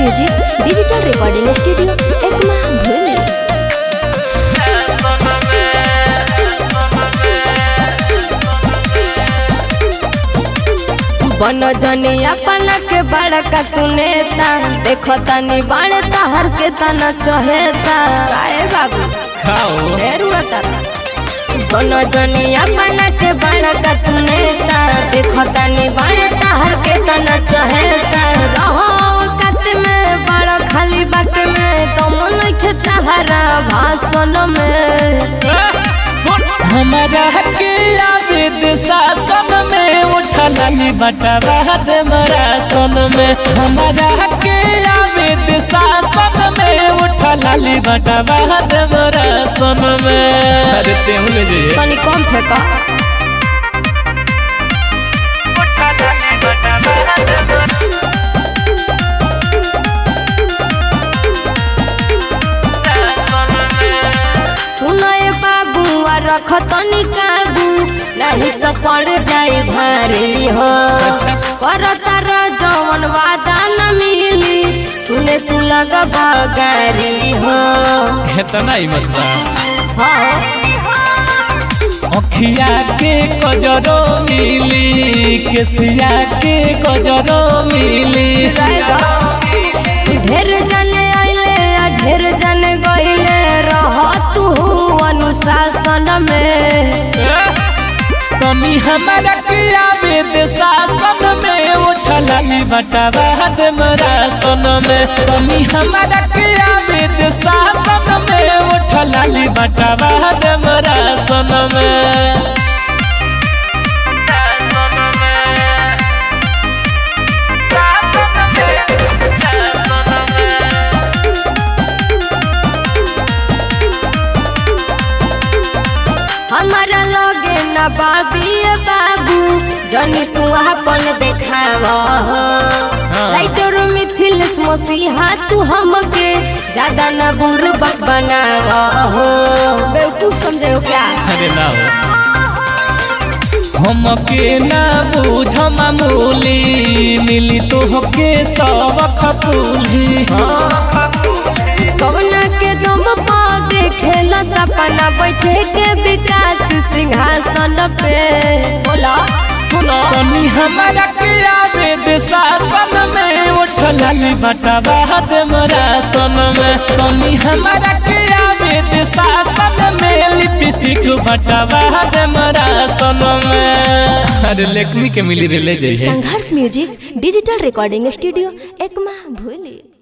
Music digital recording studio Ekma भूली बन जनी अपना के बड़का तू नेता देखो तनी बड़े तहर के तना चहेता काहे बाबू खाओ ढेर उड़ता बन जनी अपना के बड़का तू नेता देखो तनी बड़े तहर के तना चहेता रहो कत में बड़ा खाली बात में तुम लिखे तहरा भाषण में हमारा के आवेद शासन में उठलाली बटवा दे मरा सन में हमारा के आवेद शासन में उठलाली बटवा दे मरा सन में अरे तेहू ले जाइए तनी कम फेंका सुनए बाबू आ रख तनी काबू नहीं तो पड़ जाए भारी हो कर तारा जवन वादा न मिली सुने तू लग बगारी हो इतना ही मत बा हाँ अखिया के कजरो मिली केसिया के कजरो मिली रहेगा। ढेर जने आइले आ ढेर जने गइले रह तू अनुशासन में तनी हमारा के आवेद शासन में उठलाली बटवा दे मरा सन में तनी हमारा के आवेद शासन में उठलाली बटवा दे मरा सन में हमारा लगे न बाबी बाबू जनी तू अपन देखाव राइटर मिथिल मसीहा तू हमके ज्यादा न बुरबक बनाव हो बेवकूफ समझे हो क्या अरे ना हो हमके ना बूझ मामूली मिली तो होके सबक फूली कवना के दम पा देखेला सपना बैठे के विकास सिंहासन पे बोला सुनो तनी हमारा के आवेद शासन में उठलाली बटवा दे मरा सन में तनी हमारा के आवेद शासन में लिपस्टिक बटवा दे मरा सन में अरे लेखनी के मिली रे ले जाइए Sangharsh music digital recording studio Ekma भूली